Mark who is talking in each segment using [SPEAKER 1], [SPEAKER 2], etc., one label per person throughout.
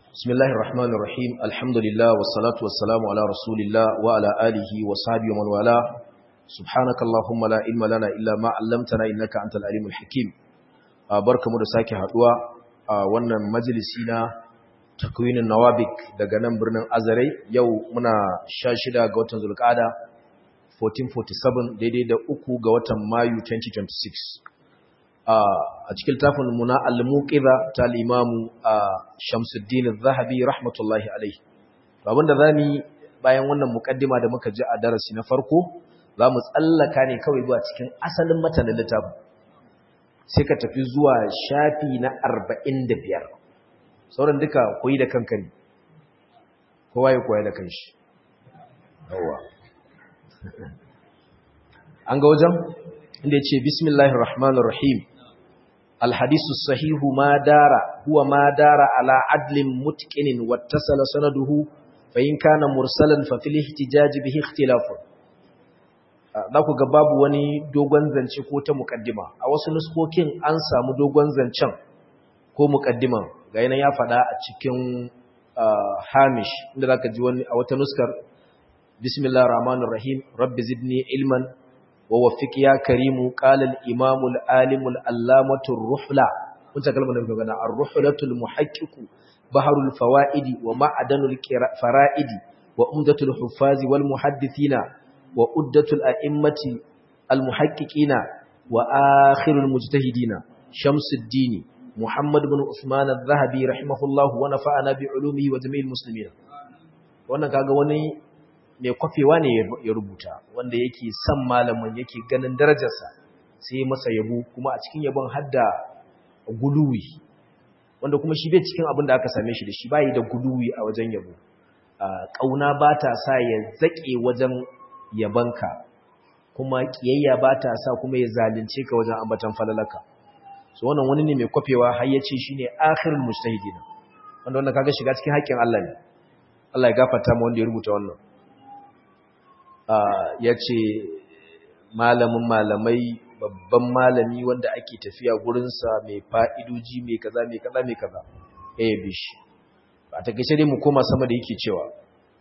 [SPEAKER 1] بسم الله الرحمن الرحيم الحمد لله والصلاة والسلام على رسول الله وعلى آله وصحبه ومن والاه سبحانك اللهم لا علم لنا إلا ما علمتنا إنك أنت العليم الحكيم barka mu da sake haduwa a wannan majalisi na takwinin nawabik daga nan birnin Azare yau muna 16 ga watan Zulqa'ada 1447 daidai da uku ga watan Mayu 2026 a cikin tafin muna al-muqiza ta al-imamu Shamsuddin az-Zahabi rahmatullahi alayhi abinda zamu bayan wannan mukaddima da muka ji a darasi na farko zamu tsallaka ne kawai zuwa cikin asalin matanin littafin sai ka tafi zuwa shafi na 45 sauran duka koyi da kanka ne kowa ya koya da kanshi yawa an ga wajen inda ya ce bismillahir rahmanir rahim alhadisu sahihu ma dara huwa ma dara ala adlin mutqinin wattasala sanaduhu fa in kana mursalan fa fil ihtijaj bihi ikhtilafun za ku ga babu wani dogon zance ko ta mukaddima a wasu nuskokin an samu dogon zancen ko mukaddiman ga yana ya faɗa a cikin hamish inda za ka ji wani a wata nuskar bismillah rahmanir rahim rabbi zidni ilman wa wafiq ya karimu qala al imam al alim al allamatu ruhla kun ta kalmar da muka gana ar ruhlatul muhaqqiq baharul fawaidi wa ma'adanul fara'idi wa umdatul huffazi wal muhaddithina wa uddatul a'immati al-muhaqqiqina wa akhirul mujtahidina Shamsuddin Muhammad ibn Usman al-Zahabi rahimahullahu wa nafa'ana bi ulumihi wa jami'il muslimin wannan kaga wani mai kwafewa ne ya rubuta wanda yake son malamin yake ganin darajarsa sai masa yabo kuma a cikin yabon hadda guluwi wanda kuma shi bai cikin abin da aka same shi da shi bai da guluwi a wajen yabo kauna ba ta sa ya zake wajen yabanka kuma kiyayya ba ta sa kuma ya zalunce ka wajen ambatan falalaka so wannan wani ne mai kwafewa har ya ce shine akhirul mujtahidin wanda wannan kaga shiga cikin haƙƙin Allah ne Allah ya gafarta mu wanda ya rubuta wannan ah yace malamin malamai babban malami wanda ake tafiya gurin sa mai fa'idoji mai kaza mai kaza mai kaza eh bishi a takeice dai mu koma sama da yake cewa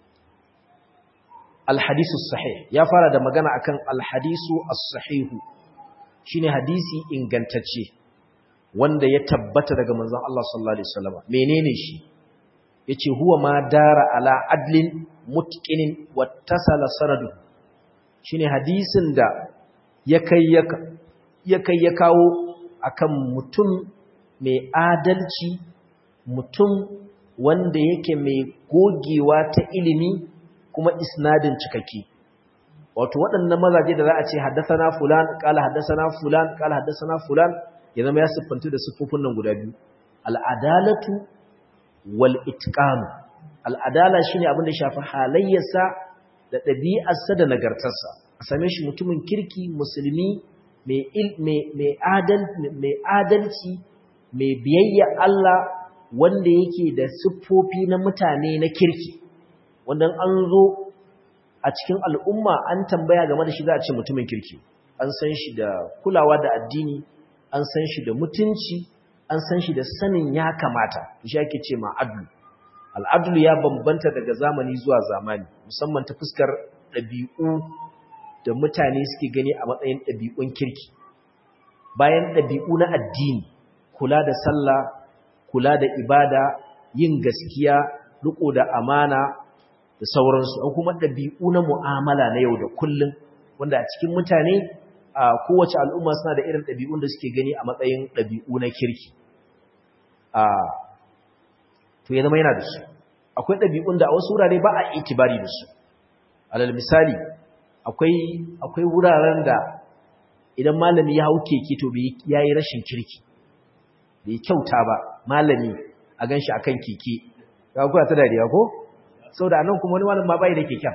[SPEAKER 1] alhadisu sahih ya fara da magana akan alhadisu as-sahihu shine hadisi ingantacce wanda ya tabbata daga manzon Allah sallallahu alaihi wasallam menene shi yace huwa ma dara ala adlin mutqinin wattasala sanadu shine hadisin da ya kai ya kai ya kawo akan mutum mai adalci mutum wanda yake mai gogewa ta ilimi kuma isnadin cikakke wato waɗannan mazaje da za a ce haddasana fulan qala haddasana fulan qala haddasana fulan ya zama ya siffantu da siffofin nan guda biyu al'adalatu wal itqan al'adala shine abin da shafi halayyarsa da ɗabi'arsa da nagartarsa a same shi mutumin kirki musulmi mai mai adal mai adalci mai biyayya Allah wanda yake da siffofi na mutane na kirki wanda an zo a cikin al'umma an tambaya game da shi za a ce mutumin kirki an san shi da kulawa da addini an san shi da mutunci an san shi da sanin ya kamata shi ake ce ma adlu al'adlu ya bambanta daga zamani zuwa zamani musamman ta fuskar ɗabi'u da mutane suke gani a matsayin ɗabi'un kirki bayan ɗabi'u na addini kula da sallah kula da ibada yin gaskiya riko da amana da sauransu an kuma ɗabi'u na mu'amala na yau da kullum wanda a cikin mutane a kowace al'umma suna da irin ɗabi'un da suke gani a matsayin ɗabi'u na kirki a to ya zama yana da su akwai ɗabi'un da a wasu wurare ba a itibari da su alal misali akwai wuraren da idan malami ya hau keke to ya yi rashin kirki bai kyauta ba malami a gan shi a kan keke ga kuwa ta dariya ko? sau da anan kuma wani malam ma bai da keken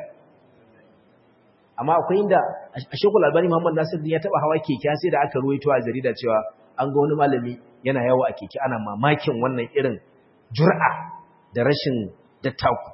[SPEAKER 1] amma akwai inda a shekul albani muhammad nasir ya taba hawa keke sai da aka ruwaito a jarida cewa an ga wani malami yana yawo a keke ana mamakin wannan irin jur'a da rashin dattaku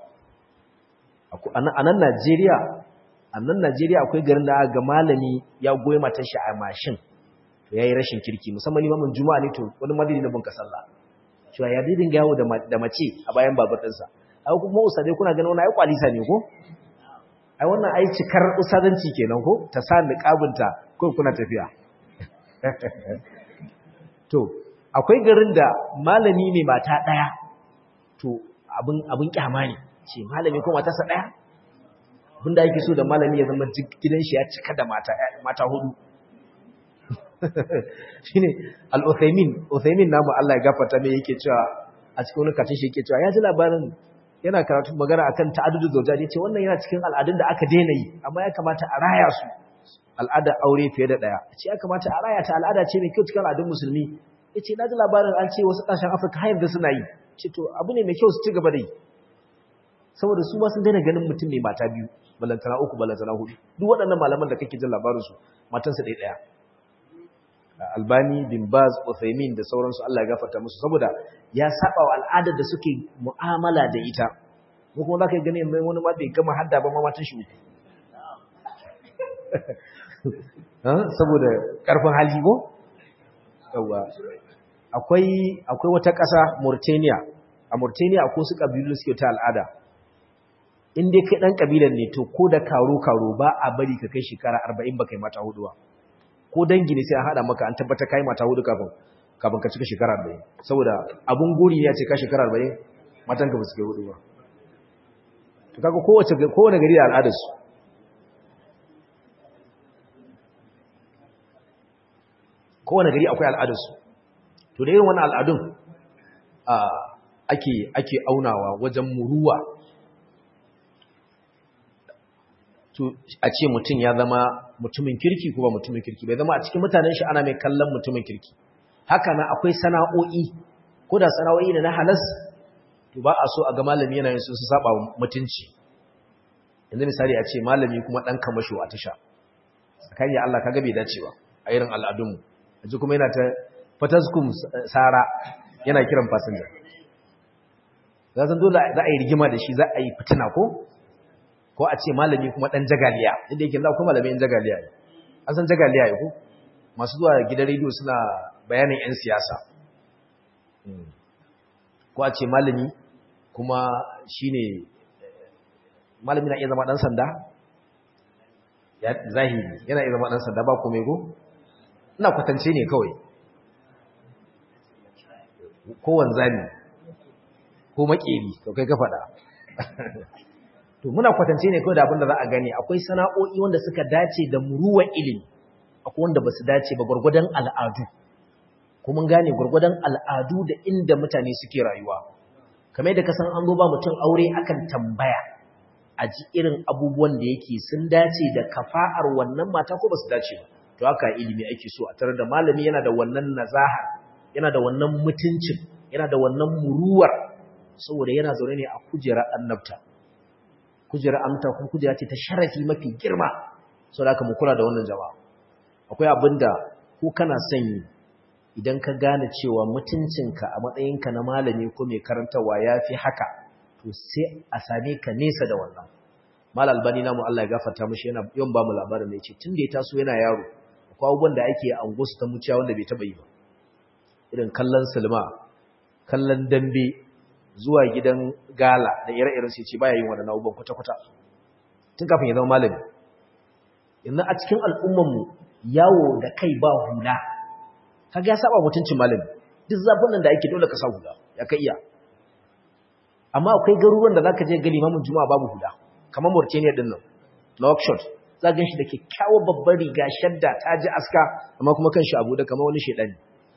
[SPEAKER 1] a nan najeriya a nan najeriya akwai garin da ga malami ya goyi matar shi a mashin to yayi rashin kirki musamman imamin juma'a ne to wani madini na bunka sallah cewa ya dai dinga yawo da mace a bayan babur ɗinsa ai kuma usadai kuna ganin wani ai kwalisa ne ko ai wannan ai cikar usadanci kenan ko ta sa niqabinta ko kuna tafiya to akwai garin da malami ne mata daya to abin abin kyama ne ce malami ko matarsa daya abinda yake so da malami ya zama gidan shi ya cika da mata mata hudu shine al-Uthaymin Uthaymin namu Allah ya gafarta mai yake cewa a cikin wani katin shi yake cewa ya ji labarin yana karatu magana akan ta'addudu zawjaji ce wannan yana cikin al'adun da aka daina yi amma ya kamata a raya su al'adar aure fiye da daya ce ya kamata a raya ta al'ada ce mai kyau cikin al'adun musulmi yace na ji labarin an ce wasu kasashen Afirka har yanzu suna yi ce to abu ne mai kyau su ci gaba da yi saboda su ma sun daina ganin mutum mai mata biyu balantana uku balantana hudu duk waɗannan malaman da kake jin labarin su matansa ɗaya ɗaya Albani bin Baz Uthaymin da sauransu Allah ya gafarta musu saboda ya saba wa al'adar da suke mu'amala da ita mu kuma zaka gani mai wani ma bai gama hadda ba ma matan shi uku saboda karfin hali ko yawa akwai akwai wata ƙasa Mauritania a Mauritania akwai su kabilu suke ta al'ada in dai kai dan kabilan ne to ko da karo karo ba a bari ka kai shekara 40 ba kai mata hudu ba ko dangi ne sai an hada maka an tabbata kai mata hudu kafin kafin ka cika shekara 40 saboda abun gori ne ya ce ka shekara 40 matan ka ba su kai hudu ba to kaga kowace kowane gari da al'adar su kowane gari akwai al'adar su to da irin wannan al'adun ake ake aunawa wajen muruwa to a ce mutum ya zama mutumin kirki ko ba mutumin kirki bai zama a cikin mutanen shi ana mai kallon mutumin kirki haka na akwai sana'o'i ko da sana'o'i da na halas to ba a so a ga malami yana yin su su saba mutunci yanzu misali a ce malami kuma dan kamasho a tasha tsakani Allah kaga bai dace ba a irin al'adunmu yanzu kuma yana ta fataskum sara yana kiran fasinja za san dole za a yi rigima da shi za a yi fitina ko ko a ce malami kuma dan jagaliya inda yake za ku malamin jagaliya ne an san jagaliya ne ko masu zuwa gidan rediyo suna bayanin yan siyasa ko a ce malami kuma shine malami na iya zama dan sanda ya zahiri yana iya zama dan sanda ba komai ko ina kwatance ne kawai ko wanzami ko makeri to kai ka faɗa to muna kwatance ne kawai da abin da za a gani akwai sana'o'i wanda suka dace da muruwan ilimi akwai wanda ba su dace ba gwargwadon al'adu kuma gane gwargwadon al'adu da inda mutane suke rayuwa kamar da ka san an zo ba mutum aure akan tambaya a ji irin abubuwan da yake sun dace da kafa'ar wannan mata ko ba su dace ba to haka ilimi ake so a tare da malami yana da wannan nazaha yana da wannan mutuncin yana da wannan muruwar saboda yana zaune ne a kujerar annabta kujerar annabta kuma kujera ce ta sharafi mafi girma saboda haka mu kula da wannan jama'a akwai abinda ko kana son idan ka gane cewa mutuncinka a matsayinka na malami ko mai karantarwa ya fi haka to sai a same ka nesa da wannan mal albani namu Allah ya gafarta mishi yana yawan ba mu labarin da yace tun da ya taso yana yaro akwai abubuwan da ake a angosu ta muciya wanda bai taba yi ba irin kallon silma kallon dambe zuwa gidan gala da ire-iren sai ce baya yin wannan abubuwan kwata-kwata tun kafin ya zama malami yanzu a cikin al'ummanmu yawo da kai ba hula kaga ya saba mutuncin malami duk zafin nan da ake dole ka sa hula ya kai iya amma akwai garuruwan da zaka je ga limamin juma'a babu hula kamar Mauritania din nan Nouakchott za ga shi da kyakkyawar babbar riga shadda ta ji aska amma kuma kan shi abu da kamar wani shedani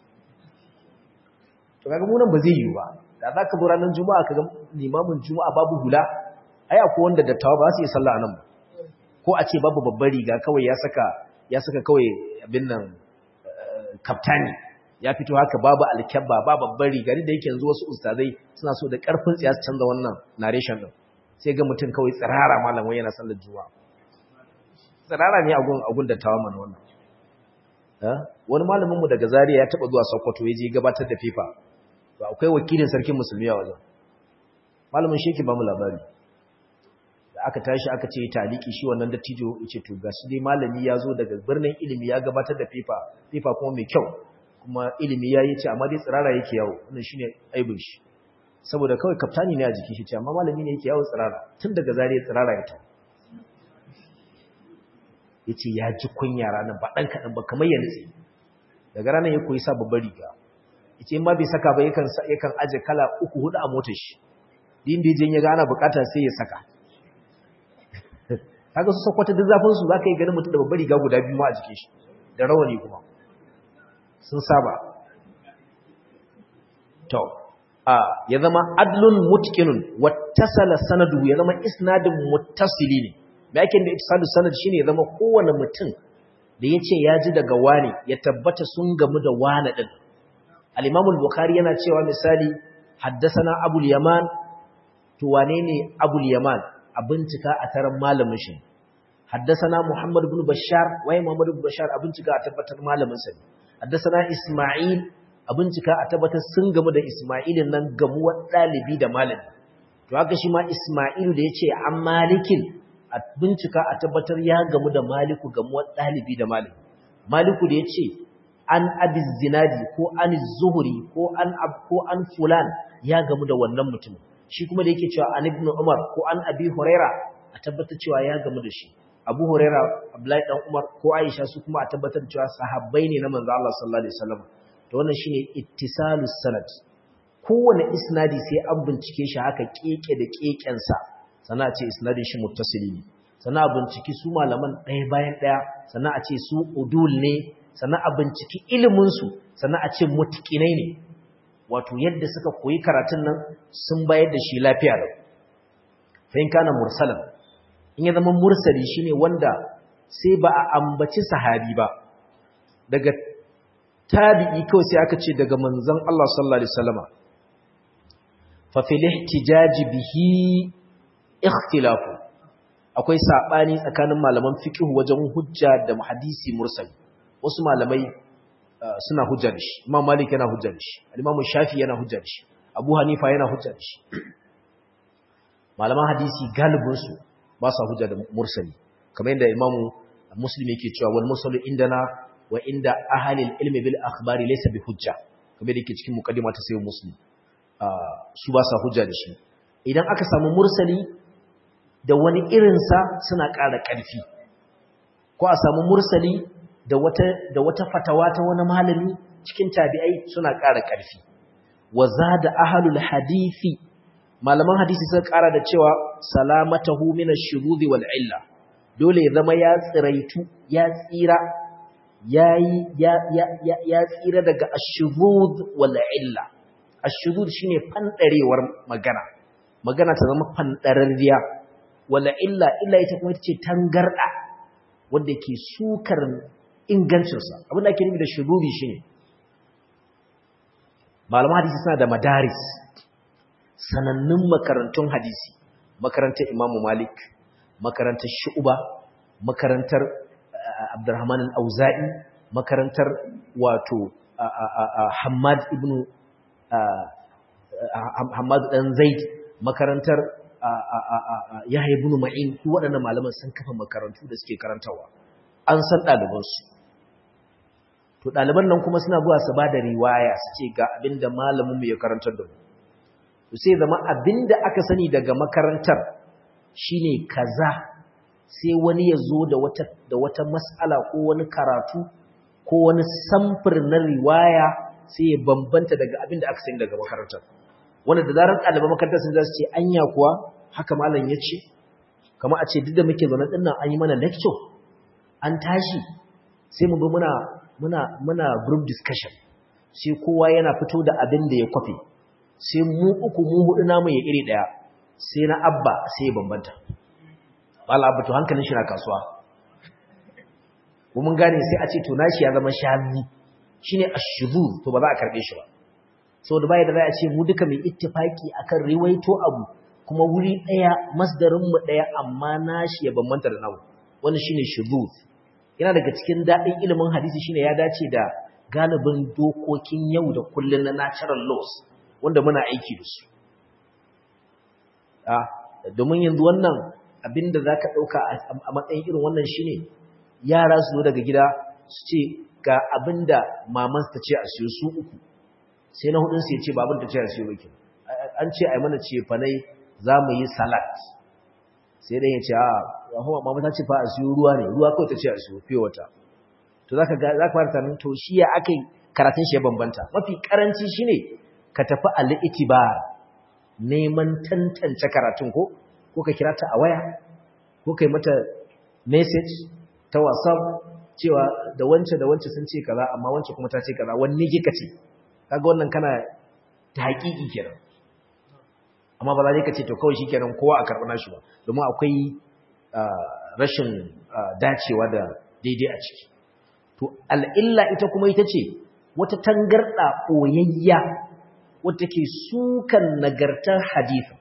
[SPEAKER 1] to kaga mu nan ba zai yi ba da zaka zo ranar juma'a kaga limamin juma'a babu hula ai akwai wanda dattawa ba su yi sallah anan ba ko a ce babu babbar riga kawai ya saka ya saka kawai abin nan kaftani ya fito haka babu alkyabba ba babbar riga da yake yanzu wasu ustazai suna so da karfin tsiya su canza wannan narration din sai ga mutum kawai tsirara malam wai yana sallar juma'a tsirara ne agun agun da tawa mana wannan wani malamin mu daga Zaria ya taba zuwa Sokoto ya je gabatar da FIFA to akwai wakilin sarkin musulmi a wajen malamin shi yake ba mu labari da aka tashi aka ce taliki shi wannan dattijo yace to gashi dai malami ya zo daga birnin ilimi ya gabatar da FIFA FIFA kuma mai kyau kuma ilimi ya yi ce amma dai tsirara yake yawo wannan shine aibin shi saboda kawai kaftani ne a jikin shi ce amma malami ne yake yawo tsirara tun daga zariya tsirara ya ta ya ce ya ji kunya ranar ba ɗan kaɗan ba kamar ya nutse daga ranar ya koyi sa babbar riga ya ce in ma bai saka ba yakan aje kala uku hudu a motar shi din da ya ga ana bukata sai ya saka kaga su sakwata duk zafin su zaka yi ganin mutum da babbar riga guda biyu ma a jikin shi da rawani kuma sun saba to a ya zama adlun mutqinun wattasala sanadu ya zama isnadin muttasili ne me yake da ittisalu sanad shine ya zama kowane mutum da yace ya ji daga wani ya tabbata sun gamu da wani din al-imam al-bukhari yana cewa misali haddathana abul yaman to wane ne abul yaman a bincika a taron malamin shi haddasana Muhammad ibn Bashar wai Muhammad ibn Bashar a bincika a tabbatar malamin sa haddasana Isma'il a bincika a tabbatar sun gamu da Isma'ilin nan gamuwar dalibi da malami to haka shi ma Isma'il da yace an malikin a bincika a tabbatar ya gamu da Maliku gamuwar dalibi da malami Maliku da yace an abi zinadi ko an zuhuri ko an ko an fulan ya gamu da wannan mutumin shi kuma da yake cewa an ibn Umar ko an Abi Huraira a tabbatar cewa ya gamu da shi Abu Huraira Abdullahi dan Umar ko Aisha su kuma a tabbatar cewa sahabbai ne na manzo Allah sallallahu alaihi wasallam to wannan shine ittisalus sanad kowane isnadi sai an bincike shi haka keke da keken sa sannan a ce isnadin shi muttasili ne sannan a binciki su malaman ɗaya bayan ɗaya sannan a ce su udul ne sannan a binciki ilimin su sannan a ce mutqinai ne wato yadda suka koyi karatun nan sun bayar da shi lafiya da fahim kana mursalan in ya zama mursali shine wanda sai ba a ambaci sahabi ba daga tabi'i kawai sai aka ce daga manzon Allah sallallahu alaihi wasallama fa fil ihtijaj bihi ikhtilafu akwai sabani tsakanin malaman fiqh wajen hujja da hadisi mursali wasu malamai suna hujja da shi imam malik yana hujja da shi al-imam shafi yana hujja da shi abu hanifa yana hujja da shi malaman hadisi galibin su ba sa hujja da mursali kamar yadda imam muslim yake cewa wal mursalu indana wa inda ahli al-ilmi bil akhbari laysa bi hujja kamar yadda yake cikin muqaddima ta sayyid muslim su ba sa hujja da shi idan aka samu mursali da wani irinsa suna ƙara ƙarfi ko a samu mursali da wata da wata fatawa ta wani malami cikin tabi'ai suna ƙara ƙarfi wa zada ahlul hadisi malaman hadisi suka ƙara da cewa salamatahu min ash-shurudi wal illa dole ya zama ya tsiraitu ya tsira yayi ya ya ya tsira daga ash-shurud wal illa ash-shurud shine fandarewar magana magana ta zama fandararriya wal illa illa ita kuma ita ce tangarda wanda ke sukar ingancinsa abinda ake nufi da shurubi shi ne malaman hadisi suna da madaris sanannun makarantun hadisi makarantar imamu malik makarantar shu'uba makarantar abdurrahman al-auza'i makarantar wato hamad ibn hamad dan zaid makarantar yahya ibn ma'in ko waɗannan malaman sun kafa makarantu da suke karantawa an san ɗalibansu to ɗaliban nan kuma suna zuwa su ba da riwaya su ce ga abin da malaminmu ya karantar da mu to sai zama abin da aka sani daga makarantar shine kaza sai wani ya zo da wata da wata mas'ala ko wani karatu ko wani samfur na riwaya sai ya bambanta daga abin da aka sani daga makarantar wanda da zarar ɗaliban makarantar sun za su ce anya kuwa haka malam ya ce kamar a ce duk da muke zaune ɗin nan an yi mana lecture an tashi sai mu bi muna muna muna group discussion sai kowa yana fito da abin da ya kwafe sai mu uku mu hudu namu ya iri daya sai na abba sai ya bambanta bala abba to hankalin shi na kasuwa mun gane sai a ce to nashi ya zama shazi shine ashuzur to ba za a karbe shi ba saboda bai da za a ce mu duka mai ittifaki akan riwaito abu kuma wuri daya masdarin mu daya amma nashi ya bambanta da namu wannan shine shuzur yana daga cikin daɗin ilimin hadisi shine ya dace da galibin dokokin yau da kullun na natural laws wanda muna aiki da su ah domin yanzu wannan abinda zaka dauka a matsayin irin wannan shine yara su daga gida su ce ga abinda maman ta ce a siyo su uku sai na hudun sai ya ce ba abin ta ce a siyo ba an ce ai mana ce fanai za mu yi salad sai dan ya ce a rahama mama ta ce fa a siyo ruwa ne ruwa kawai ta ce a siyo fiye wata to zaka ga zaka fara tunanin to shi ya akai karatun shi ya bambanta mafi karanci shine ka tafi al-itibar neman tantance karatun ko ko ka kira ta a waya ko kai mata message ta WhatsApp cewa da wance da wance sun ce kaza amma wance kuma ta ce kaza wanne kika ce kaga wannan kana ta haƙiƙi kenan amma ba za ka ce to kawai shikenan kowa a karɓi nashi ba domin akwai rashin dacewa da daidai a ciki to al'illa ita kuma ita ce wata tangarɗa ɓoyayya wadda ke sukan nagartar hadithin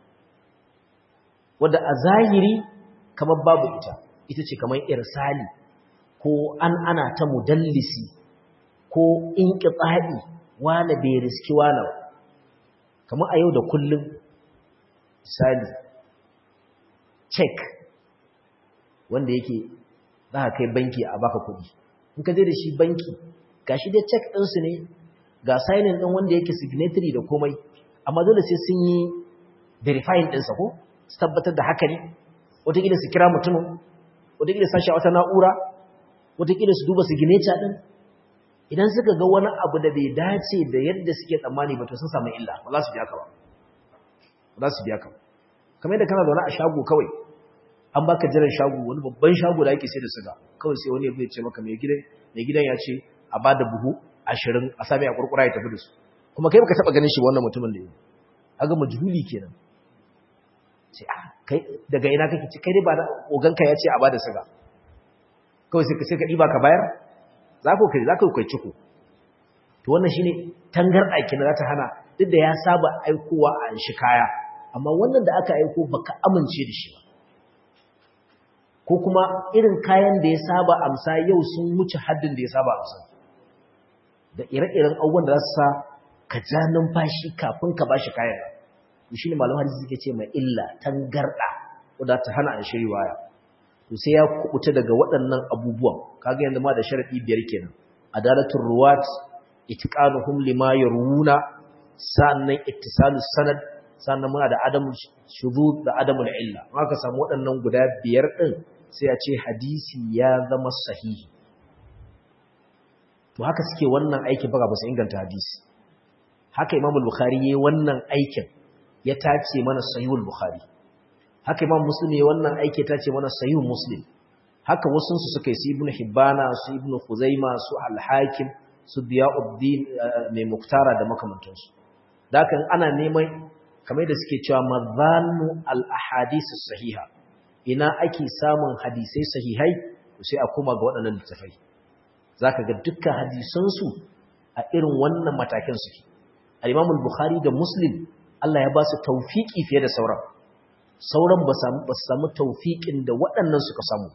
[SPEAKER 1] wadda a zahiri kamar babu ita ita ce kamar irsali ko an ana ta mudallisi ko in ƙiɓaɗi wane bai riski wane ba kamar a yau da kullum misali check wanda yake za ka kai banki a baka kuɗi in ka je da shi banki ga shi dai check ɗinsu ne ga signing ɗin wanda yake signatory da komai amma dole sai sun yi verifying ɗinsa ko su tabbatar da haka ne wataƙila su kira mutumin wataƙila sashi a wata na'ura wataƙila su duba signature ɗin idan suka ga wani abu da bai dace da yadda suke tsammani ba to sun samu illa ba za su biya ka ba ba za su biya ka ba kamar yadda kana zaune a shago kawai an baka jiran shago wani babban shago da ake sai da suga kawai sai wani ya ce maka mai gidan mai gidan ya ce a ba da buhu ashirin a sami a kurkura ya tafi da su kuma kai baka taba ganin shi wannan mutumin da yi aga majhuli kenan sai a kai daga ina kake ci kai dai ba da oganka ya ce a ba da suga kawai sai ka sai ka diba ka bayar za ku kai za ku kai ciko to wannan shine tangarda kenan za ta hana duk da ya saba aikowa a shi kaya amma wannan da aka aiko baka amince da shi ba ko kuma irin kayan da ya saba amsa yau sun wuce haddin da ya saba amsa da ire-iren abubuwan da za su sa ka ja numfashi kafin ka bashi kayan shi ne malaman hadisi suke ce mai illa tangarda wadda ta hana an shiri waya to sai ya kubuta daga waɗannan abubuwan kaga yanzu ma da sharadi biyar kenan adalatul ruwat itqanuhum lima yaruna sannan ittisalus sanad sannan muna da adamul shuzud da adamul illa haka samu waɗannan guda biyar din sai a ce hadisi ya zama sahihi to haka suke wannan aikin baka ba su inganta hadisi haka imam al-bukhari yayin wannan aikin ya tace mana sahihul bukhari haka imam muslim yayin wannan aiki ya tace mana sahihul muslim haka wasun su suka yi su ibnu hibbana su ibnu khuzaima su al-hakim su diyauddin mai muktara da makamantansu dakan ana neman kamar da suke cewa mazannu al-ahadith sahiha ina ake samun hadisai sahihai sai a koma ga waɗannan littafai zaka ga dukkan hadisan su a irin wannan matakin suke al-Imam al-Bukhari da Muslim Allah ya ba su tawfiki fiye da sauran sauran ba su samu tawfikin da waɗannan suka samu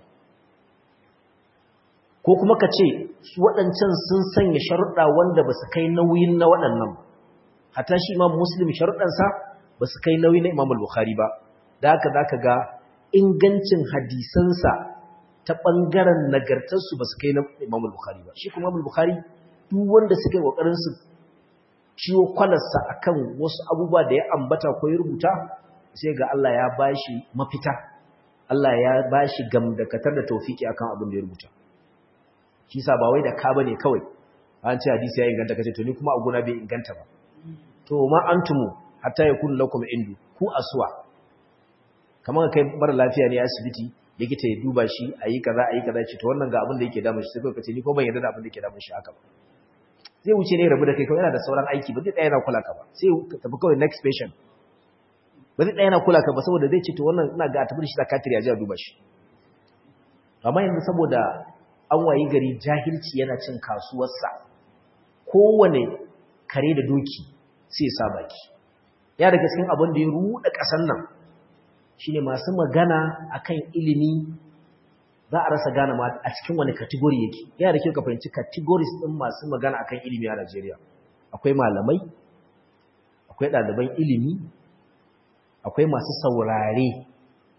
[SPEAKER 1] ko kuma ka ce waɗancan sun sanya sharuɗa wanda ba su kai nauyin na waɗannan hatta shi Imam Muslim sharuɗansa ba su kai nauyi na Imam al-Bukhari ba da haka zaka ga ingancin hadisansa ta ɓangaren nagartarsu ba su kai na Imam al-Bukhari ba shi kuma Imam al-Bukhari duk wanda suka yi kokarin su ciwo kwalarsa akan wasu abubuwa da ya ambata ko ya rubuta sai ga Allah ya bashi mafita Allah ya bashi gamdakatar da tawfiki akan abin da ya rubuta shi sa ba wai da ka bane kawai an ce hadisi ya inganta kace to ni kuma a gona bai inganta ba to ma antumu hatta yakun lakum indu ku aswa kamar kai mara lafiya ne a asibiti likita ya duba shi ayi kaza ayi kaza ce to wannan ga abin da yake damun shi sai kai kace ni ko ban yarda da abin da yake damun shi haka ba zai wuce ne rabu da kai kawai yana da sauran aiki ba zai tsaya yana kula ka ba sai ka tafi kawai next patient ba zai tsaya yana kula ka ba saboda zai ce to wannan ina ga a tafi da shi zakatiri ya ji a duba shi amma yanzu saboda an wayi gari jahilci yana cin kasuwarsa kowane kare da doki sai ya sa baki ya daga cikin abin da ya ruɗa ƙasar nan shine masu magana akan ilimi za a rasa gane ma a cikin wani kategori yake yana da kyau ka fahimci categories din masu magana akan ilimi a Najeriya akwai malamai akwai ɗaliban ilimi akwai masu saurare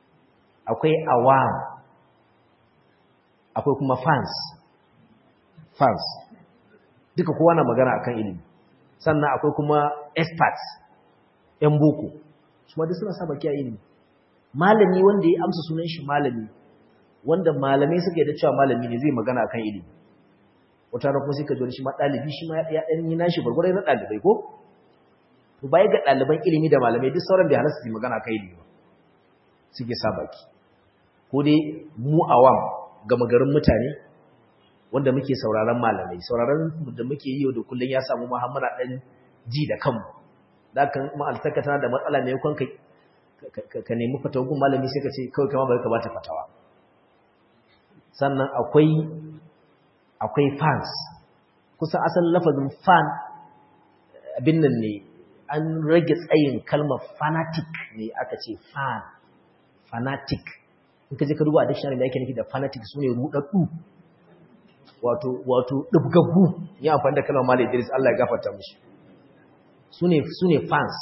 [SPEAKER 1] akwai awam akwai kuma fans fans duka kowa na magana akan ilimi sannan akwai kuma experts yan boko su ma duk suna sa baki a ilimi malami wanda ya amsa sunan shi malami wanda malamai suka da cewa malami ne zai magana akan ilimi wata rana kuma sai ka ji shi ma ɗalibi shi ma ya ɗan yi nashi gwargwarai na ɗalibai ko to baya ga ɗaliban ilimi da malamai duk sauran bai halatta su magana akan ilimi ba suke sa baki ko dai mu awam gama garin mutane wanda muke sauraron malamai sauraron da muke yi da kullum ya samu muhammadu ɗan ji da kanmu da kan ma'altaka tana da matsala mai kwan ka nemi fatawun malami sai ka ce kawai kama bai ka bata fatawa sannan akwai akwai fans kusan asalin lafazin fan abin nan ne an rage tsayin kalmar fanatic ne aka ce fan fanatic in ka je ka duba a dictionary da yake nufi da fanatic su ne rudaddu wato wato dubgaggu ya amfani da kalmar Malam Idris Allah ya gafarta mishi su ne su ne fans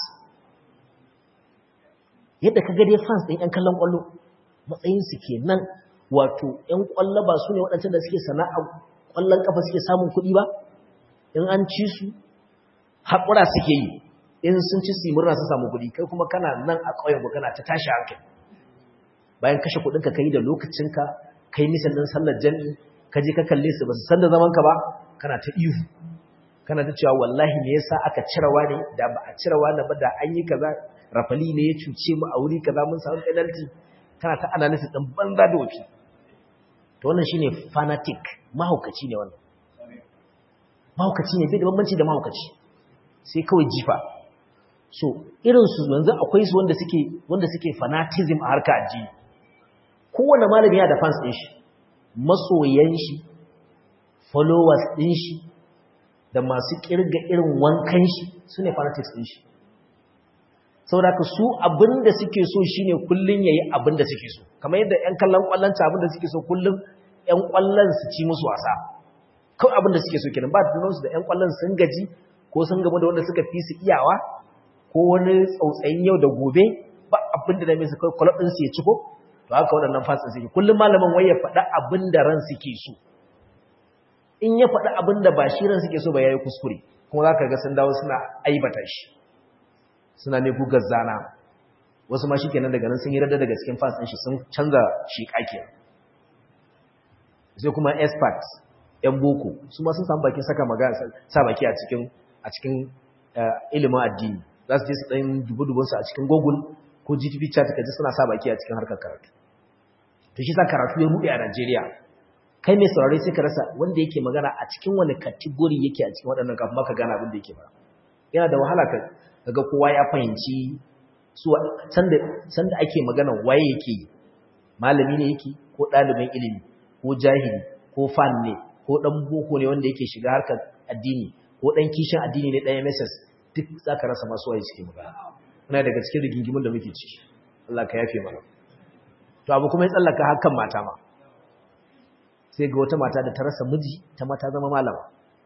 [SPEAKER 1] yadda ka ga dai fans ɗin ƴan kallon ƙwallo matsayin su kenan wato ƴan ƙwallo ba su ne waɗancan da suke sana'a ƙwallon ƙafa suke samun kuɗi ba in an ci su haƙura suke yi in sun ci su murna su samu kuɗi kai kuma kana nan a ƙauyen ku kana ta tashi hankali bayan kashe kuɗinka ka yi da lokacinka kai nisan ɗin sallar jami'i ka je ka kalle su ba su san da zaman ka ba kana ta ihu kana ta cewa wallahi me yasa aka cirawa ne da ba a cirawa na ba da an yi kaza rafali ne ya cuce mu a wuri kaza mun samu penalty kana ta analysis din banza da wafi to wannan shine fanatic mahaukaci ne wannan mahaukaci ne bai da bambanci da mahaukaci sai kawai jifa so irin su yanzu akwai su wanda suke wanda suke fanatism a harka addini kowane malami yana da fans din shi masoyan shi followers din shi da masu kirga irin wankan shi su ne fanatics din shi saboda ka su abinda suke so shine kullun yayi abinda suke so kamar yadda ƴan kallon kwallon ta abinda suke so kullun ƴan kwallon su ci musu wasa kawai abinda suke so kenan ba tunan su da ƴan kwallon sun gaji ko sun gaba da wanda suka fi su iyawa ko wani tsautsayin yau da gobe ba abinda da mai su kai kwallon din su ya ci ko to haka waɗannan fasin suke kullum malamin wai ya faɗa abinda ran suke so in ya faɗi abin da ba shi ran suke so ba ya yi kuskure kuma za ka ga sun dawo suna aibata shi suna ne gugar zana wasu ma shi kenan daga nan sun yi rada daga cikin fas shi sun canza shi ƙaƙe sai kuma expert yan boko su ma sun samu bakin saka magana sa baki a cikin a cikin ilimin addini za su je su ɗan dubu-dubunsu a cikin google ko gtv chat ka ji suna sa baki a cikin harkar karatu to shi sa karatu ya ruɗe a najeriya kai mai saurari sai ka rasa wanda yake magana a cikin wani kategori yake a cikin waɗannan kafin maka gane abin da yake fara yana da wahala ka ga kowa ya fahimci su sanda ake magana waye yake yi malami ne yake ko ɗalibin ilimi ko jahili ko fan ne ko ɗan boko ne wanda yake shiga harkar addini ko ɗan kishin addini ne ɗan mss duk za ka rasa masu waye suke magana muna daga cikin rigingimin da muke ciki Allah ka yafe mana to abu kuma ya tsallaka hakan mata ma sai ga wata mata da ta rasa miji ta mata zama malama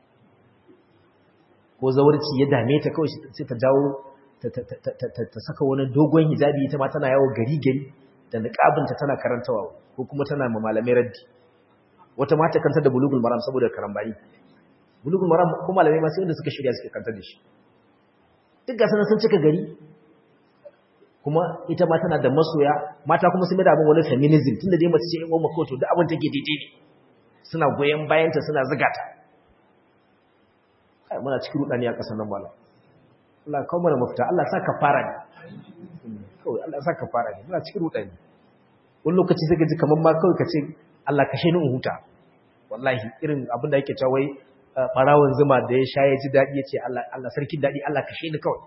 [SPEAKER 1] ko zawarci ya dame ta kawai sai ta jawo ta saka wani dogon hijabi ita ma tana yawo gari gari da niqabinta tana karantawa ko kuma tana ma malamai raddi wata mata kanta da bulugul maram saboda karambani bulugul maram ko malamai ma sai wanda suka shirya suke kanta da shi duk ga sanan sun cika gari kuma ita ma tana da masoya mata kuma sun da abin wani feminism tunda dai mace ce in uwa ko to duk abin take daidai ne suna goyen bayanta suna zuga ta kai muna cikin rudani a kasan nan mala Allah kawo mana mafita Allah sa ka fara ne kawai Allah sa ka fara ne muna cikin rudani wani lokaci sai ka ji kamar ma kawai ka ce Allah kashe ni in huta wallahi irin abin da yake cewa wai barawon zuma da ya sha ya ji daɗi ya ce Allah Allah sarkin daɗi Allah kashe ni kawai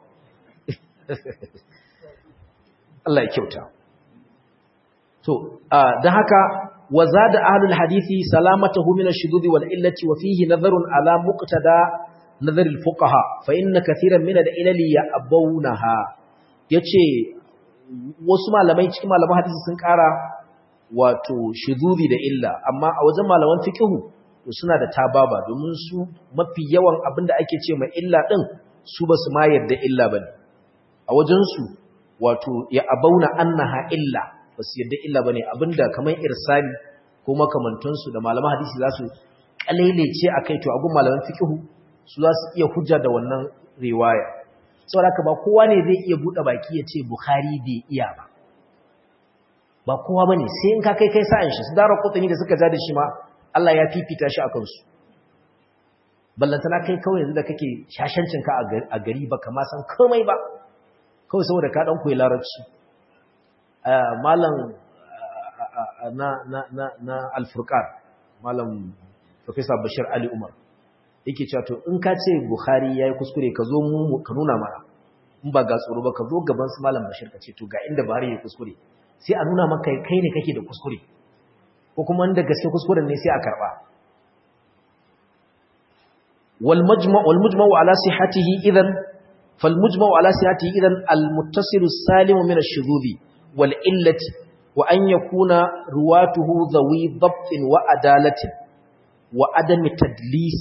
[SPEAKER 1] Allah ya kyauta to dan haka وزاد أهل الحديث سلامته من الشذوذ والإلة وفيه نظر على مقتدى نظر الفقهاء فإن كثيرا من الإلل يأبونها yace wasu malamai cikin malaman hadisi sun kara wato shududi da illa amma a wajen malaman fiqhu suna da tababa domin su mafi yawan abinda ake ce mai illa din su basu ma yarda illa bane a wajen su wato ya abauna annaha illa ba su yadda illa ba ne abinda kamar irsali ko makamantansu da malaman hadisi za su kalelece akai to agun malaman fiqhu su za su iya hujja da wannan riwaya saboda haka ba kowa ne zai iya bude baki ya ce bukhari bai iya ba ba kowa bane sai in ka kai kai sa'an shi su dara kutani da suka ja da shi ma Allah ya fifita shi akan su ballantana kai kawai yanzu da kake shashancinka a gari ba kama san komai ba kawai saboda ka ɗan koyi larabci malam na, na, na, na alfurkar malam professor bashir ali umar yake cewa to in ka ce buhari ya yi kuskure ka zo mu ka nuna mana in ba ga tsoro ba ka zo gaban su malam bashir ka ce to ga inda buhari ya kuskure sai a nuna maka kai ne kake da kuskure ko kuma inda gaske kuskuren ne sai a karba والمجمع والمجمع على صحته اذا فالمجمع على صحته اذا المتصل السالم من الشذوذ والعله وان يكون رواته ذوي ضبط وعداله وعدم تدليس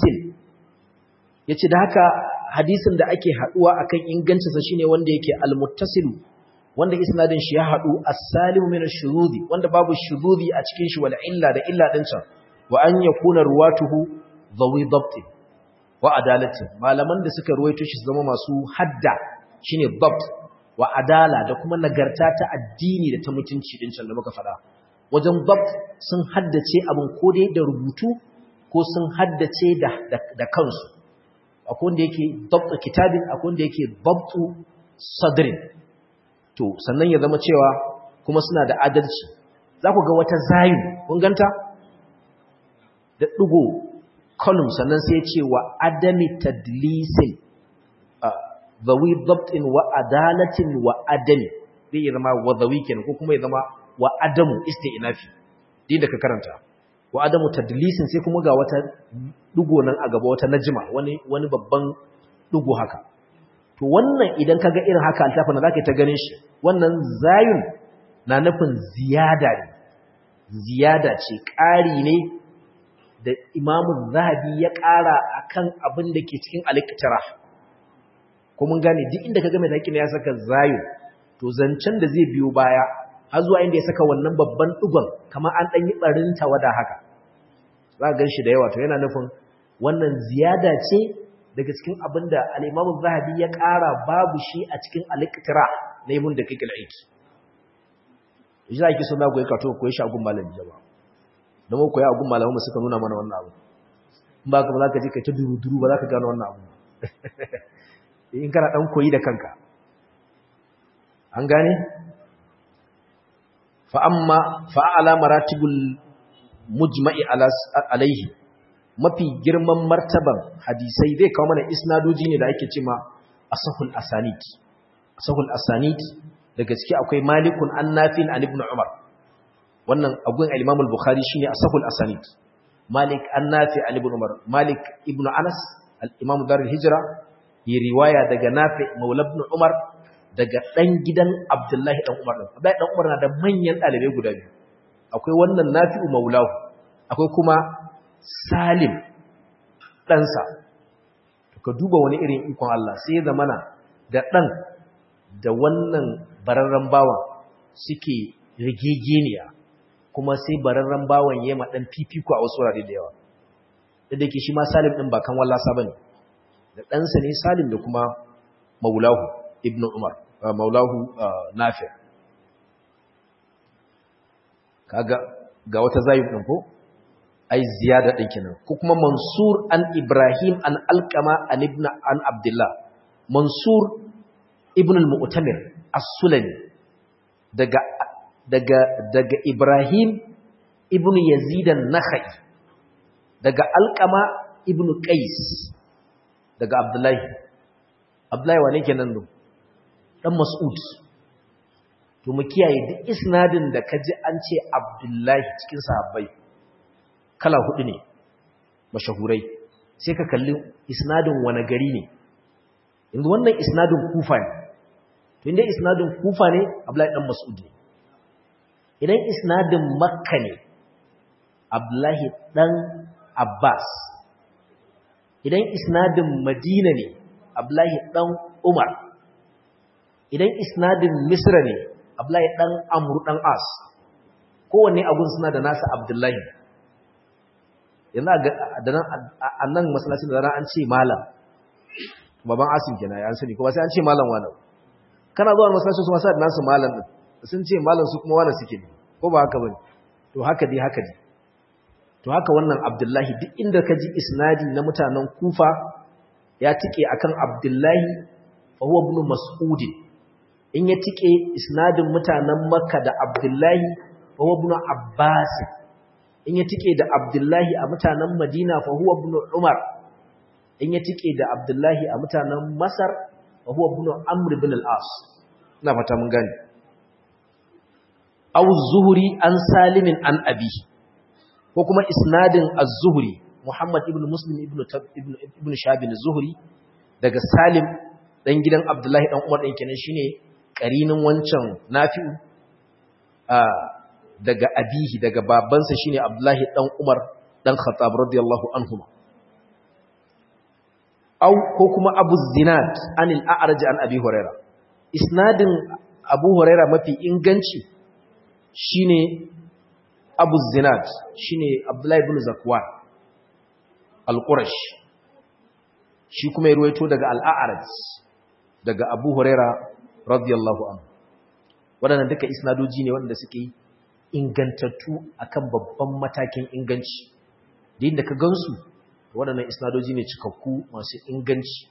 [SPEAKER 1] yace da haka hadisin da ake haduwa akan ingancinsa shine wanda yake almuttasil wanda isnadin shi ya hadu as-salim min ash-shududi wanda babu shududi a cikin shi wal illa da illa din sa wa an yakuna ruwatuhu dhawi dabt wa adalatin malaman da suka ruwaito shi zama masu hadda shine dabt wa adala da kuma nagarta ta addini da ta mutunci din can da muka faɗa wajen dabt sun haddace abin ko dai da rubutu ko sun haddace da da kansu akwai wanda yake dabtu kitabin akwai wanda yake dabtu sadrin to sannan ya zama cewa kuma suna da adalci za ku ga wata zayu kun ganta da ɗigo column sannan sai ce wa adami tadlisin zawi dabtin wa adalatin wa adami zai yi zama wa zawi kenan ko kuma ya zama wa adamu isti'nafi din da ka karanta wa adamu tadlisin sai kuma ga wata dugo nan a gaba wata najima wani wani babban dugo haka to wannan idan kaga irin haka altafin zaka ta ganin shi wannan zayun na nufin ziyada ne ziyada ce ƙari ne da Imam Zahabi ya ƙara akan abin da ke cikin al-iktira ko mun gane duk inda kaga mai taƙi ya saka zayun to zancen da zai biyo baya har zuwa inda ya saka wannan babban dugon kamar an dan yi barin tawada haka za ga shi da yawa to yana nufin wannan ziyada ce daga cikin abin da al-Imam Zahabi ya ƙara babu shi a cikin al-Iqtira na Ibn Daqiq al-Aiki idan ake so na goyi ka to koyi shi a gun malami jama'a dan mu koyi a gun malamu suka nuna mana wannan abu in ba ka ba za ka je kai ta duru-duru ba za ka gano wannan abu in kana dan koyi da kanka an gane fa amma fa ala maratibul mujma'i alaihi mafi girman martaban hadisai zai kawo mana isnadoji ne da ake cema asahul asanid asahul asanid daga ciki akwai malikun annafin an ibn umar wannan agun al-imam al-bukhari shine asahul asanid malik annafi an ibn umar malik ibn anas al-imam darul hijra yi riwaya daga nafi maula ibn umar daga dan gidan abdullahi dan umar din abdullahi dan umar na da manyan dalibai guda biyu akwai wannan nafi'u maulahu akwai kuma salim ɗansa ka duba wani irin ikon Allah sai da mana da ɗan da wannan bararren bawan suke rigegeniya kuma sai bararren bawan ya ma ɗan fifiko a wasu wurare da yawa da da ke shi ma salim ɗin ba kan wallasa ba ne da ɗansa ne salim da kuma maulahu ibn umar maulahu nafi kaga ga wata zayin ɗin ko ai ziyada ɗin kenan ko kuma mansur an ibrahim an alkama an ibn an abdullah mansur ibn al-mu'tamir as-sulami daga daga daga ibrahim ibn yazid an-nakhai daga alkama ibn qais daga abdullahi abdullahi wane kenan do dan mas'ud to mu kiyaye duk isnadin da kaji an ce abdullahi cikin sahabbai kala hudu ne mashahurai sai ka kalli isnadin wani gari ne inda wannan isnadin kufa ne to inda isnadin kufa ne abdullahi dan mas'ud ne idan isnadin makka ne abdullahi dan abbas idan isnadin madina ne abdullahi dan umar idan isnadin misra ne abdullahi dan amru dan as kowanne abun suna da nasa abdullahi yanzu a nan masallacin da an ce malam baban asim kenan ya sani kuma sai an ce malam wani kana zuwa masallacin su masu da nasu malam din sun ce malam su kuma wani suke ne ko ba haka bane to haka dai haka dai to haka wannan abdullahi duk inda ka ji isnadi na mutanen kufa ya tike akan abdullahi fa huwa ibn mas'ud in ya tike isnadin mutanen makka da abdullahi fa huwa ibn abbas in ya tike da abdullahi a mutanen madina fa huwa ibn umar in ya tike da abdullahi a mutanen masar fa huwa ibn amr ibn al-as ina fata mun gane aw zuhri an salimin an abi ko kuma isnadin az-zuhri Muhammad ibn Muslim ibn ibn ibn Shabin az-Zuhri daga Salim dan gidan Abdullahi dan Umar din kenan shine karinin wancan Nafi'u daga abihi daga babansa shine Abdullahi dan Umar dan Khattab radiyallahu anhuma aw ko kuma Abu Zinad anil A'raj an Abi Huraira isnadin Abu Huraira mafi inganci shine Abu Zinad shine Abdullahi ibn Zakwan al-Qurash shi kuma ya ruwaito daga al-A'raj daga Abu Huraira radiyallahu anhu wadannan duka isnadoji ne wanda suke ingantattu akan babban matakin inganci da inda ka gansu wadannan isnadoji ne cikakku masu inganci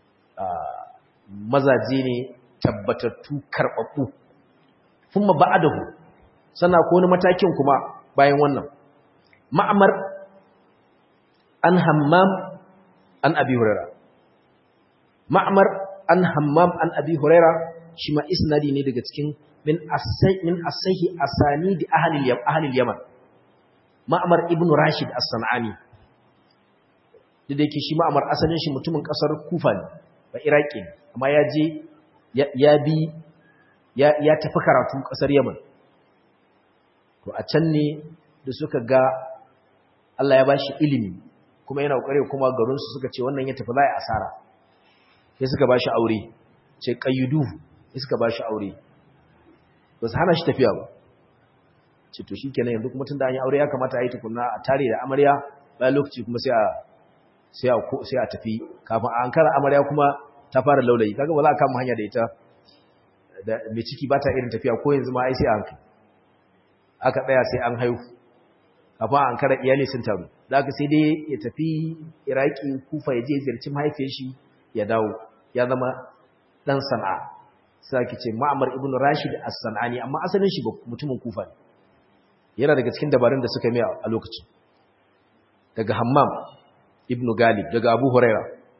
[SPEAKER 1] mazaje ne tabbatattu karbabbu kuma ba'adahu sannan ko wani matakin kuma bayan wannan ma'amar an hammam an abi huraira ma'amar an hammam an abi huraira shi ma isnadi ne daga cikin min asai min asahi asani di ahli ahli yaman ma'amar ibnu rashid as-sanani da yake shi ma'amar asalin shi mutumin kasar kufa ne ba iraki amma ya je ya bi ya tafi karatu kasar yaman to a can ne da suka ga Allah ya ba shi ilimi kuma yana ƙware kuma garinsu suka ce wannan ya tafi za a asara sai suka ba shi aure ce ƙayyudu sai suka ba shi aure ba su hana shi tafiya ba ce to shi kenan yanzu kuma tun da an yi aure ya kamata a yi tukunna a tare da amarya bayan lokaci kuma sai a tafi kafin a ankara amarya kuma ta fara laulayi kaga ba za a kama hanya da ita da mai ciki ba ta irin tafiya ko yanzu ma ai sai a hankali aka tsaya sai an haihu kafin an kara iyali sun taru da aka sai dai ya tafi iraki kufa ya je ziyarci mahaifiyar shi ya dawo ya zama dan sana'a sai ake ce ma'amar ibn rashid as-sanani amma asalin shi mutumin kufa ne yana daga cikin dabarun da suka mai a lokacin daga hammam ibn galib daga abu huraira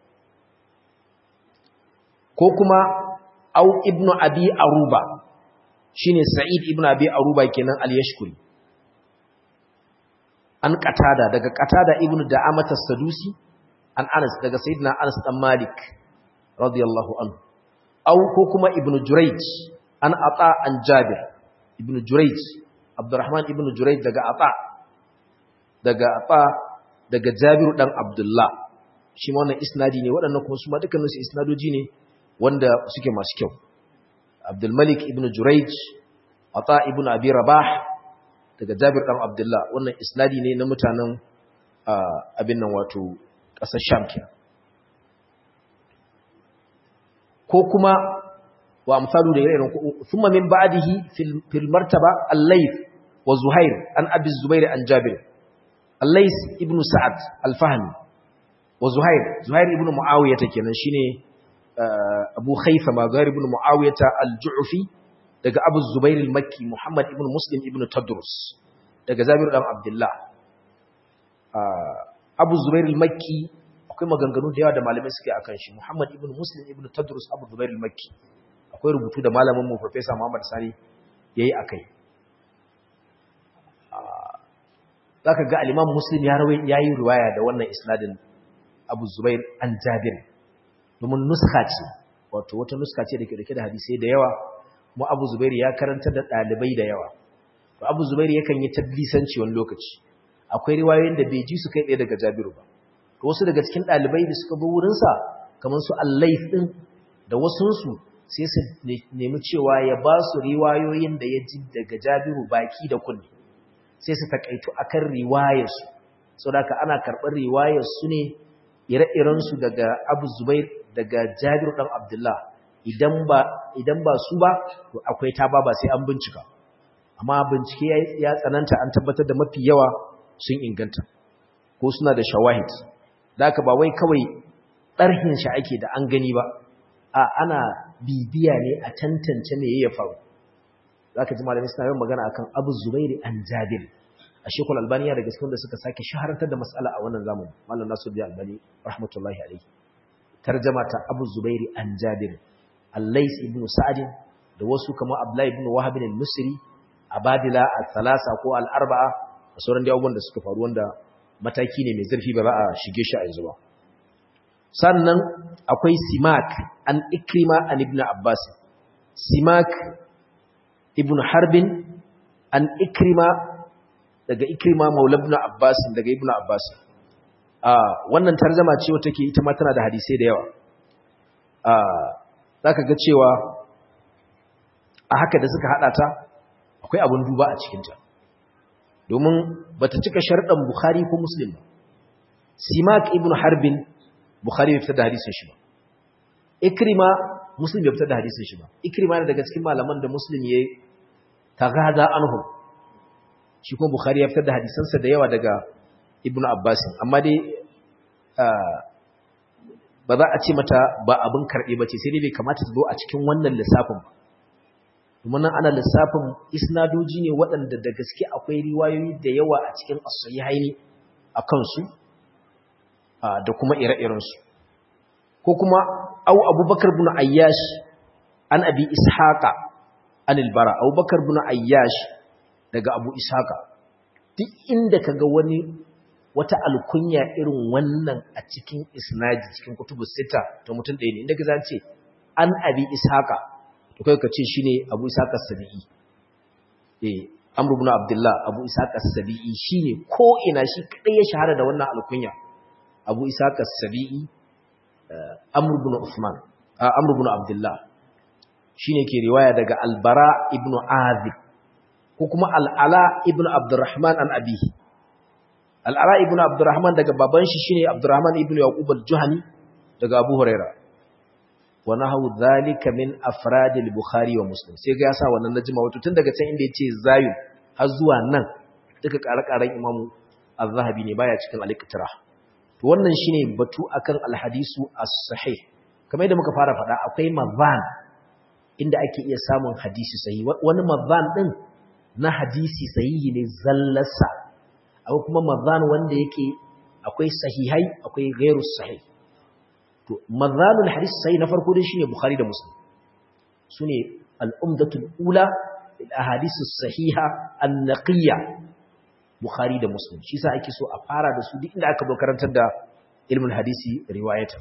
[SPEAKER 1] ko kuma au ibn abi aruba shine Sa'id ibn Abi Aruba kenan al-Yashkuri an qatada daga qatada ibn Da'amat as-Sadusi an Anas daga Sayyidina Anas dan Malik radiyallahu anhu aw ko kuma ibn Jurayj an Ata an Jabir ibn Jurayj Abdurrahman ibn Jurayj daga Ata daga Ata daga Jabir dan Abdullah shi ma wannan isnadi ne waɗannan kuma su ma dukkanin su isnadoji ne wanda suke masu kyau Abdul Malik ibn Jurayj Ata ibn Abi Rabah daga Jabir dan Abdullah wannan isnadi ne na mutanen abin nan wato ƙasar Sham kenan ko kuma wa amsalu da irin thumma min ba'dihi fil fil martaba al-Layth wa Zuhair an Abi Zubair an Jabir al-Layth ibn Sa'ad al-Fahmi wa Zuhair Zuhair ibn Muawiyah kenan shine Abu Khayfa ma Zuhair ibn Muawiyah al-Ju'fi daga Abu Zubair al-Makki Muhammad ibn Muslim ibn Tadrus daga Jabir dan Abdullah Abu Zubair al-Makki akwai maganganu da yawa da malamai suke akan shi Muhammad ibn Muslim ibn Tadrus Abu Zubair al-Makki akwai rubutu da malamin mu Professor Muhammad Sani yayi akai zaka ga al-Imam Muslim ya rawai yayi riwaya da wannan isnadin Abu Zubair an Jabir domin nuska ce wato wata nuska ce dake dake da hadisi da yawa mu Abu Zubair ya karanta da dalibai da yawa to Abu Zubair yakan yi tadlisanci wani lokaci akwai riwayoyin da bai ji su kai tsaye daga Jabiru ba to wasu daga cikin dalibai da suka bi wurin sa kamar su Al-Layth din da wasun su sai su nemi cewa ya ba su riwayoyin da ya ji daga Jabiru baki da kunni sai su takaitu akan riwayar su saboda ana karɓar riwayar su ne ire-iren su daga Abu Zubair daga Jabir dan Abdullah idan ba idan ba su ba to akwai ta ba sai an bincika amma bincike ya tsananta an tabbatar da mafi yawa sun inganta ko suna da shawahid da aka ba wai kawai ɗarhin shi ake da an gani ba a ana bibiya ne a tantance me ya faru za ka ji malamai suna yin magana akan abu zubairi an jabir a shekul albaniya da gaske da suka sake shaharantar da matsala a wannan zamani malam nasu biya albani rahmatullahi alaihi tarjama ta abu zubairi an jabir allais ibn sa'adin da wasu kamar abdullahi ibn wahab bin musri abadila al-thalasa ko al-arba'a da sauran da abubuwan da suka faru wanda mataki ne mai zurfi ba za a shige shi a yanzu ba sannan akwai simak an ikrima an ibn abbas simak ibn harbin an ikrima daga ikrima maula ibn abbas daga ibn abbas a wannan tarjuma ce wata ke ita ma tana da hadisai da yawa a zaka ga cewa a haka da suka hada ta akwai abun duba a cikin ta domin bata cika sharɗan bukhari ko muslim ba simak ibn harbin bukhari bai fitar da hadisin shi ba ikrima muslim bai fitar da hadisin shi ba ikrima ne daga cikin malaman da muslim ya tagada anhu shi kuma bukhari ya fitar da hadisansa da yawa daga ibn abbas amma dai ba za a ce mata ba abin karɓe ba ce sai dai bai kamata ta zo a cikin wannan lissafin ba domin nan ana lissafin isnadoji ne waɗanda da gaske akwai riwayoyi da yawa a cikin as-sahihaini a kansu da kuma ire-irensu ko kuma au abubakar bin ayyash an abi ishaqa an albara abubakar bin ayyash daga abu ishaqa duk inda kaga wani wata alkunya irin wannan a cikin isnadi cikin kutubus sita to mutum ɗaya ne inda ka zance an abi ishaqa to kai ka ce shine abu ishaqa sabi'i eh amr ibn abdullah abu ishaqa sabi'i shine ko ina shi kadai ya shahara da wannan alkunya abu isaka sabi'i amr ibn usman amr ibn abdullah shine ke riwaya daga albara ibn azib ko kuma al'ala ibn abdurrahman an abihi al'ala ibn abdurrahman daga baban shi shine abdurrahman ibn yaqub al-juhani daga abu huraira wa nahu dhalika min afrad al-bukhari wa muslim sai ga yasa wannan najma wato tun daga can inda yace zayu har zuwa nan duka ƙare-ƙaren imamu az-zahabi ne baya cikin al-iqtirah to wannan shine batu akan alhadisu as-sahih kamar yadda muka fara faɗa akwai mazan inda ake iya samun hadisi sahihi wani mazan din na hadisi sahihi ne zallarsa akwai kuma mazan wanda yake akwai sahihai akwai ghairu sahih to mazanul hadisi sahih na farko dai shine bukhari da muslim sune al-umdatul ula lil ahadith as-sahiha an-naqiyya Bukhari da Muslim shi sa ake so a fara da su duk inda aka zo karantar da ilmin hadisi riwayatan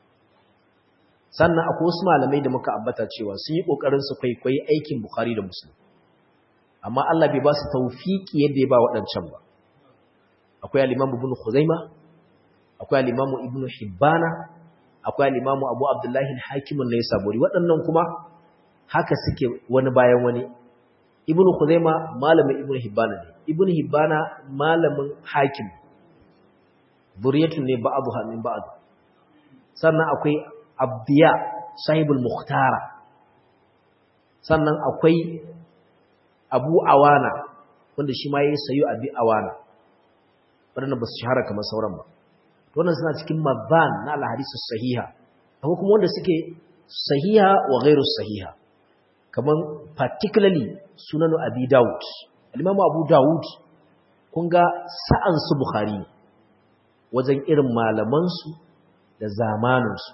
[SPEAKER 1] sannan akwai wasu malamai da muka ambata cewa sun yi kokarin su kwaikwayi aikin Bukhari da Muslim amma Allah bai ba su tawfiki yadda ya ba waɗancan ba akwai al-Imam Ibn Khuzaima akwai al-Imam Ibn Hibbana akwai al-Imam Abu Abdullah al-Hakim an-Naisaburi waɗannan kuma haka suke wani bayan wani Ibn Khuzaima malamin Ibn Hibbana ne Ibn Hibbana malamin Hakim buriyatun ne ba'dha min ba'd sannan akwai Abdiya sahibul Mukhtara sannan akwai Abu Awana wanda shi ma yayi sayo Abi Awana wanda ba su shahara kamar sauran ba wannan suna cikin mazan na al-hadisu sahiha akwai kuma wanda suke sahiha wa ghairu sahiha kamar particularly sunanu Abi Dawud al-Imam Abu Dawud kun ga sa'an su Bukhari wajen irin malaman su da zamanin su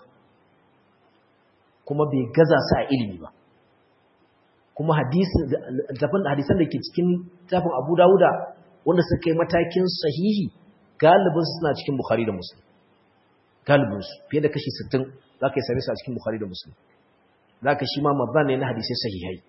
[SPEAKER 1] kuma bai gaza su a ilimi ba kuma hadisin hadisan da ke cikin tafin Abu Dawuda wanda suka yi matakin sahihi galibin suna cikin Bukhari da Muslim galibin su fiye da kashi 60 zaka yi same su a cikin Bukhari da Muslim zaka shi ma mabban ne na hadisai sahihai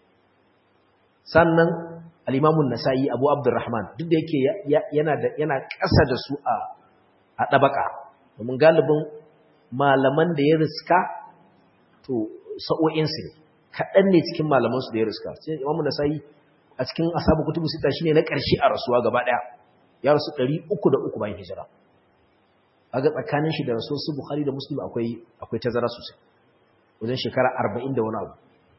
[SPEAKER 1] sannan al-Imam an-Nasa'i Abu Abdurrahman duk da yake yana da yana ƙasa da su a a dabaka domin galibin malaman da ya riska to sa'o'in su ne kaɗan ne cikin malamansu da ya riska sai imamu nasa'i a cikin asabu kutubu sita shine na ƙarshe a rasuwa gaba ɗaya ya rasu 303 bayan hijira kaga tsakanin shi da rasul su bukhari da muslim akwai akwai tazara sosai wajen shekara 40 da wani abu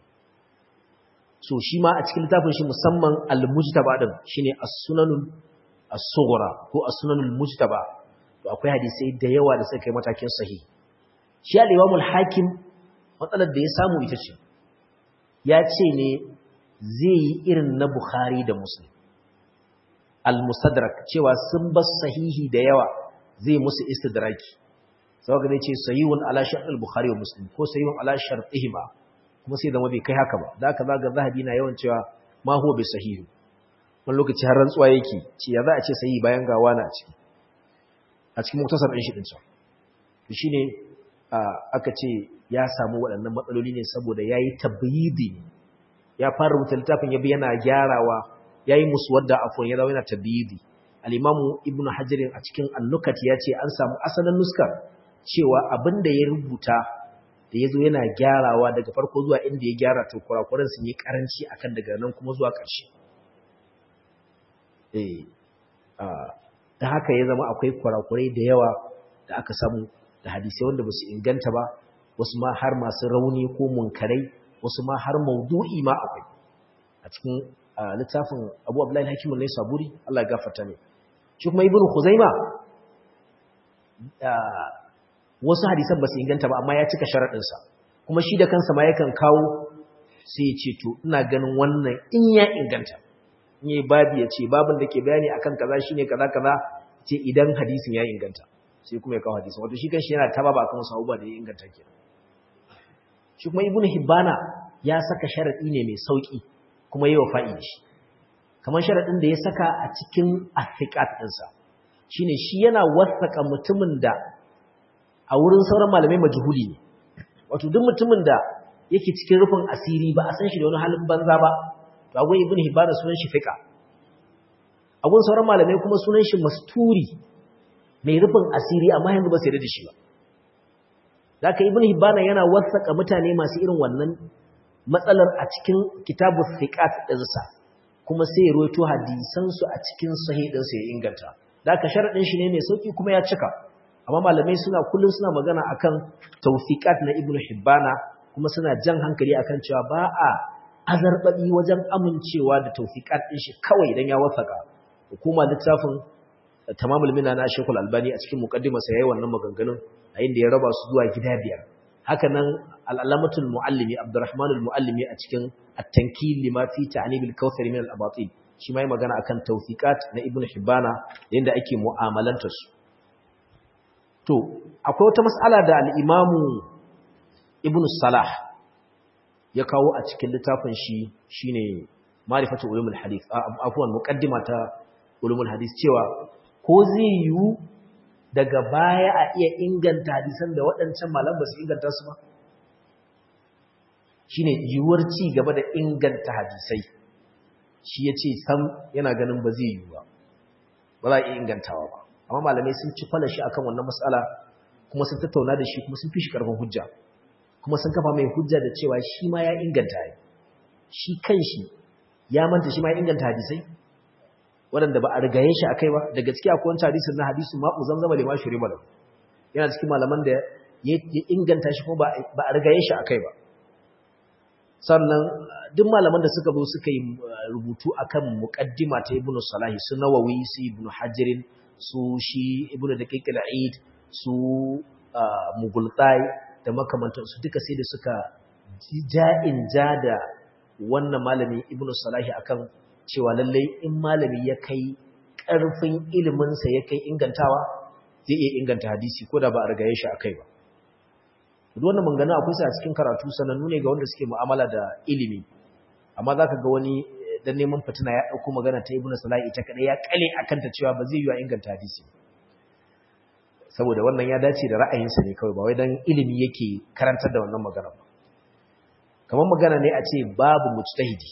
[SPEAKER 1] so shi ma a cikin littafin shi musamman al-mujtaba din shine as-sunanul as-sughra ko as-sunanul mujtaba to akwai hadisi da yawa da suka kai matakin sahih shi al-imam al-hakim matsalar da ya samu ita ce ya ce ne zai yi irin na bukhari da muslim al-musadrak cewa sun bar sahihi da yawa zai musu istidraki saboda zai ce sahihun ala shart al-bukhari wa muslim ko sahihun ala shartihima kuma sai zama bai kai haka ba da haka zaga zahabi na yawan cewa ma huwa bai sahihu wani lokaci har rantsuwa yake ce ya za a ce sahihi bayan ga wani a ciki a cikin muktasar ɗin shi ɗin can to shine aka ce ya samu waɗannan matsaloli ne saboda ya yi tabbidi ya fara rubuta littafin ya bi yana gyarawa ya yi musu wadda afon ya zama yana tabbidi al'imamu ibn hajjirin a cikin annukat ya ce an samu asalin nuskar cewa abin da ya rubuta da ya zo yana gyarawa daga farko zuwa inda ya gyara to kurakuran sun yi karanci akan daga nan kuma zuwa ƙarshe ta haka ya zama akwai kurakurai da yawa da aka samu da hadisai wanda ba su inganta ba wasu ma har masu rauni ko munkarai wasu ma har maudu'i ma akwai a cikin littafin abu abdullahi hakimun ne saburi Allah ya gafarta ne shi kuma ibnu khuzaima wasu hadisan ba su inganta ba amma ya cika sharaɗinsa kuma shi da kansa ma yakan kawo sai ya ce to ina ganin wannan in ya inganta in yi babi ya ce babin da ke bayani akan kaza shine kaza kaza ce idan hadisin ya inganta sai kuma ya kawo hadisin wato shi kanshi yana taba ba kan wasu abubuwa da ya inganta ke shi kuma ibnu hibbana ya saka sharaɗi ne mai sauki kuma yi wa fa'i shi kamar sharaɗin da ya saka a cikin afiqat ɗinsa shine shi yana wasaka mutumin da a wurin sauran malamai majhuli ne wato duk mutumin da yake cikin rufin asiri ba a san shi da wani halin banza ba to agun ibn hibana sunan shi fiqa agun sauran malamai kuma sunan shi masturi mai rufin asiri amma yanzu ba sai da shi ba zaka ibn hibana yana wasaka mutane masu irin wannan matsalar a cikin kitabu thiqat ɗinsa kuma sai ya roito hadisan su a cikin sahih ɗinsa ya inganta zaka sharadin shi ne mai sauki kuma ya cika amma malamai suna kullum suna magana akan tawfiqat na ibnu hibbana kuma suna jan hankali akan cewa ba a azarbabi wajen amincewa da tawfiqat din shi kawai dan ya wasaka hukuma littafin tamamul minna na Sheikhul Albani a cikin muqaddimar sa yayin wannan maganganun a inda ya raba su zuwa gida biyar haka nan al-alamatul muallimi Abdurrahman al-muallimi a cikin at-tankil lima fi ta'nib al-kawthar min al-abatil shi mai magana akan tawfiqat na ibnu hibbana yanda ake mu'amalantar su To, akwai wata mas'ala da al'imamu Ibn Salah ya kawo a cikin littafin shi shi ne marifatu ulumul hadith, afuwan muƙaddima ta ulumul hadith cewa ko zai yiwu daga baya a iya inganta hadisan da waɗancan malam ba su inganta su ba? Shi ne yiwuwar ci gaba da inganta hadisai, shi ya ce sam yana ganin ba zai yiwu ba, ba za a iya ingantawa ba. amma malamai sun ci falashi akan wannan matsala kuma sun tattauna da shi kuma sun fi shi karfin hujja kuma sun kafa mai hujja da cewa shi ma ya inganta ya shi kanshi ya manta shi ma ya inganta hadisai waɗanda ba a rigaye shi akai ba daga ciki akwai wancan hadisin na hadisu ma'u zamzama da ma shuri malam yana cikin malaman da ya inganta shi kuma ba a rigaye shi akai ba sannan duk malaman da suka zo suka yi rubutu akan muqaddima ta ibnu salahi su nawawi su ibnu hajirin su shi ibnu daqiq al-eid su mugultai da makamantan su duka sai da suka ja'in ja da wannan malami ibnu salahi akan cewa lallai in malami ya kai karfin ilimin sa ya kai ingantawa zai iya inganta hadisi ko da ba a rigaye shi akai ba duk wannan mangana akwai sa a cikin karatu sanannu ne ga wanda suke mu'amala da ilimi amma zaka ga wani dan neman fitina ya dauko magana ta ibnu salahi ita kadai ya kale akan ta cewa ba zai yi wa inganta hadisi saboda wannan ya dace da ra'ayinsa ne kawai ba wai dan ilimi yake karantar da wannan magana ba kamar magana ne a ce babu mujtahidi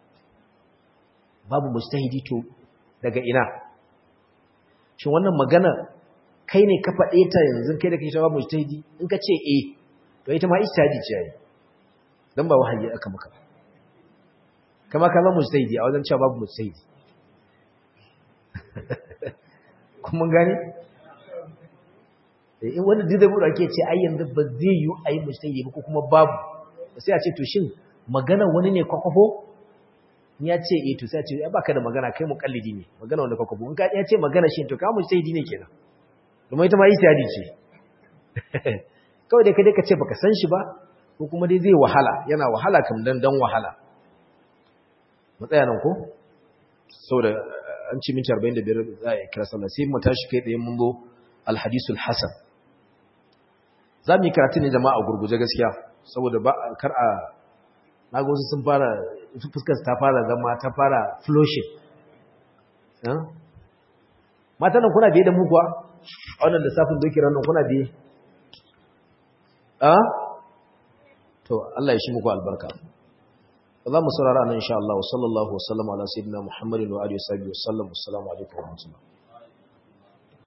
[SPEAKER 1] babu mujtahidi to daga ina shin wannan magana kai ne ka faɗe ta yanzu kai da kai shawa mujtahidi in ka ce eh to ita ma ijtihadi ce yayi dan ba wahayi aka maka ba kama ka zama mujtahidi a wajen cewa babu mujtahidi kuma gane in wanda duk da buɗe ake ce ai yanzu ba zai yi a yi mujtahidi ba ko kuma babu sai a ce to shin magana wani ne kwakwafo in ya ce eh to sai a ce ai baka da magana kai muqallidi ne magana wanda kwakwafo in ka ya ce magana shi to ka mujtahidi ne kenan domin ita ma ijtihadi ce kawai dai ka dai ka ce baka san shi ba ko kuma dai zai wahala yana wahala kam dan dan wahala mu tsaya nan ko saboda an ci minti 45 za a kira sallah sai mu tashi kai tsaye mun zo alhadisul hasan za mu yi karatu ne jama'a gurguje gaskiya saboda ba kar a naga wasu sun fara fuskar ta fara zama ta fara flushing mata nan kuna biye da mu kuwa a wannan lissafin doki ranar kuna biye a to Allah ya shi muku albarka za mu saurara nan insha Allah sallallahu wasallam ala sayyidina Muhammadin wa alihi wa sahbihi wasallam assalamu alaikum wa rahmatullahi